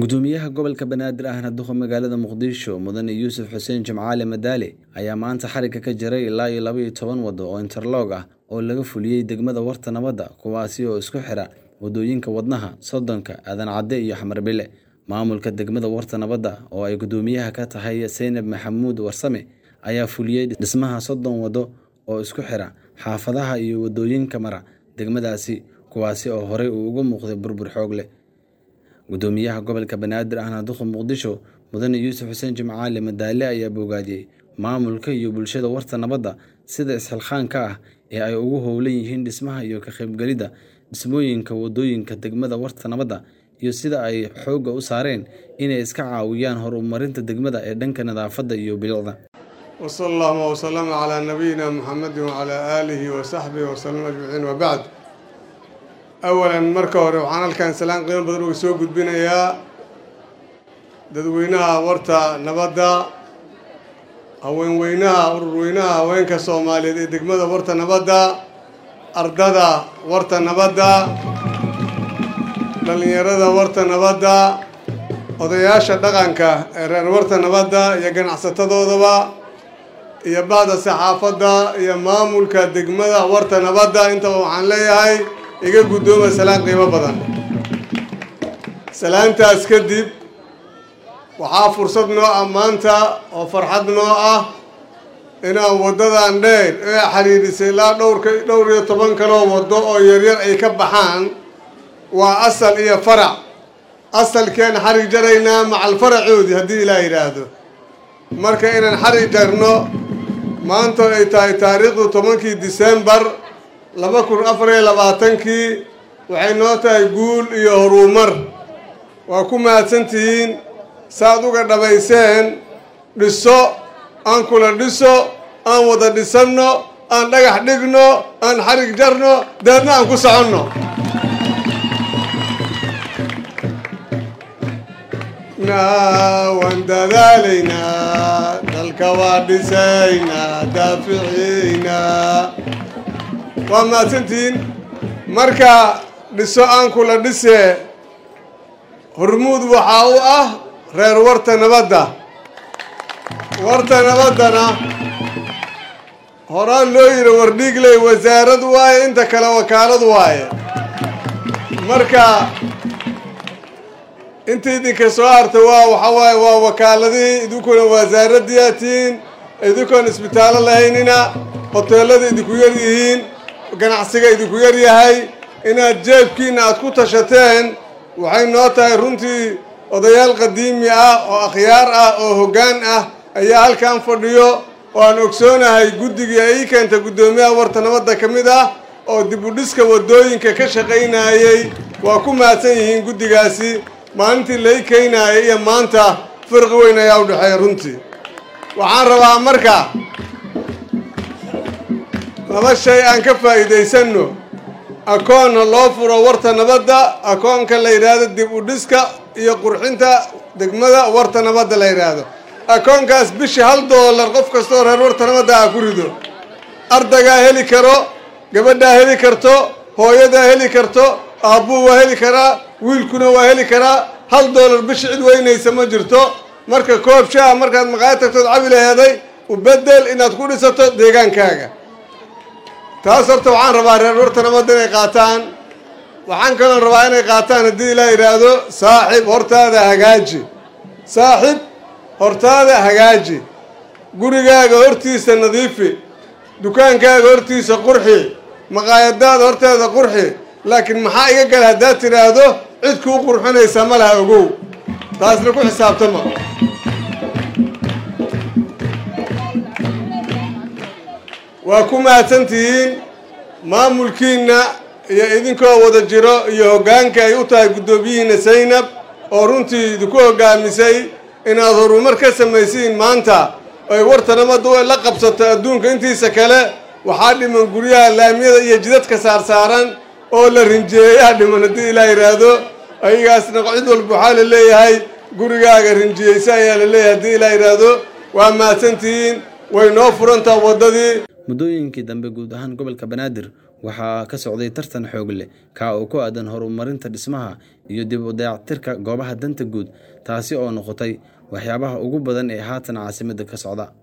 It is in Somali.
gudoomiyaha gobolka banaadir ahna duqa magaalada muqdisho mudane yuusuf xuseen jimcaale madaale ayaa maanta xarigga ka jiray ilaa iyo laba iyo toban waddo oo interloog ah oo laga fuliyey degmada warta nabadda kuwaasi oo isku xira waddooyinka wadnaha soddonka aadan cadde iyo xamar bile maamulka degmada warta nabadda oo ay gudoomiyaha ka tahay seynab maxamuud warsame ayaa fuliyey dhismaha soddon waddo oo isku xira xaafadaha iyo waddooyinka mara degmadaasi kuwaasi oo horey uu uga muuqday burbur xoog leh gudoomiyaha gobolka banaadir ahna duqa muqdisho mudane yuusuf xuseen jimcaale madaale ayaa bogaadiyey maamulka iyo bulshada warta nabadda sida isxilqaanka ah ee ay ugu howlan yihiin dhismaha iyo ka qaybgelidda dhismooyinka waddooyinka degmada warta nabadda iyo sida ay xoogga u saareen inay iska caawiyaan horumarinta degmada ee dhanka nadaafadda iyo bilicda wsala allahuma wsalama calaa nabiyina muxamedin wacalaa aalihi wasaxbihi wasalam ajmaciin wabacd awalan marka hore waxaan halkan salaan qiimo badan uga soo gudbinayaa dadweynaha warta nabadda haweenweynaha ururweynaha haweenka soomaaliyeed ee degmada warta nabadda ardada warta nabadda dhallinyarada warta nabadda odayaasha dhaqanka ee reer warta nabadda iyo ganacsatadoodaba iyo bacda saxaafadda iyo maamulka degmada warta nabadda intaba waxaan leeyahay iga guddooma salaan qiimo badan salaantaas kadib waxaa fursad noo ah maanta oo farxad noo ah inaan waddadan dheer ee xiriirisay ilaa dhowrka dhowr iyo toban kaloo waddo oo yaryar ay ka baxaan waa asal iyo farac asalkeen xarig jaraynaa macal faracoodii haddii ilaa yidhaahdo marka inaan xarig jarno maanta ay tahay taariikhdu tobankii disembar laba kun afar iyo labaatankii waxay noo tahay guul iyo horumar waa ku mahadsantihiin saaad uga dhammayseen dhiso aan kula dhiso aan wada dhisanno aan dhagax dhigno aan xarig jarno deedna aan ku soconno waan dadaalaynaa dalka waa dhisaynaa daaficiynaa waa mahadsantihiin marka dhiso aan kula dhisee hormuud waxaa u ah reer warta nabadda warta nabaddana horaan loo yidhi wardhiigley wasaarad waaye inta kale wakaalad waaye marka inta idinka soo harta waa waxa waaye waa wakaaladihii idinkuna wasaaradiyatiin idinkoon isbitaallo lahaynina hoteellada idinku yar yihiin ganacsiga idinku yar yahay inaad jeebkiina aad ku tashateen waxay noo tahay runtii odayaal qadiimi ah oo akhyaar ah oo hoggaan ah ayaa halkan fadhiyo oo aan ogsoonahay guddigii ay keenta guddoomiyaha warta nabadda ka mid ah oo dib u dhiska waddooyinka ka shaqaynayey waa ku mahadsan yihiin guddigaasi maalintii lai keenaayay iyo maanta firqi weyn ayaa u dhexeeya runtii waxaan rabaa marka laba shay aan ka faa'iidaysanno akoonna loo furo warta nabadda akoonka la yidhaahdo dib u dhiska iyo qurxinta degmada warta nabadda la yidhaahdo akoonkaas bishii hal doolar qof kastoo reer warta nabadda ah ku rido ardaygaa heli karo gabadhaa heli karto hooyadaa heli karto aabbuu waa heli karaa wiilkuna waa heli karaa hal doolar bishi cid weynaysa ma jirto marka koob shaah markaad maqaayad tagtood cabi laheeday u bedel inaad ku dhisato deegaankaaga taas horta waxaan rabaa reer warta nabadda inay qaataan waxaan kaloo rabaa inay qaataan haddii ilaa yidhaahdo saaxib hortaada hagaaji saaxib hortaada hagaaji gurigaaga hortiisa nadiifi dukaankaaga hortiisa qurxi maqaayadaada horteeda qurxi laakiin maxaa iga gala haddaad tidhaahdo cid kuu qurxinaysa ma laha ogow taasna ku xisaabtama waa ku mahadsantihiin maamulkiinna iyo idinkoo wada jiro iyo hoggaanka ay u tahay guddoomiyihiinna saynab oo runtii idinku hoggaamisay inaad horumar ka samaysiin maanta ay warta nabadda la qabsato adduunka intiisa kale waxaa dhiman guryaha laamiyada iyo jidadka saarsaaran oo la rinjiyeeyaha dhiman haddii ilaa yidhaahdo ayagaasna cid walba waxaa la leeyahay gurigaaga rinjiyeysa ayaa la leeyahay haddii ilaa yidhaahdo waa mahadsantihiin way noo furantaa waddadii muddooyinkii dambe guud ahaan gobolka banaadir waxaa ka socday tartan xoog leh kaa oo ku aadan horumarinta dhismaha iyo dib u dayactirka goobaha danta guud taasi oo noqotay waxyaabaha ugu badan ee haatan caasimadda ka socda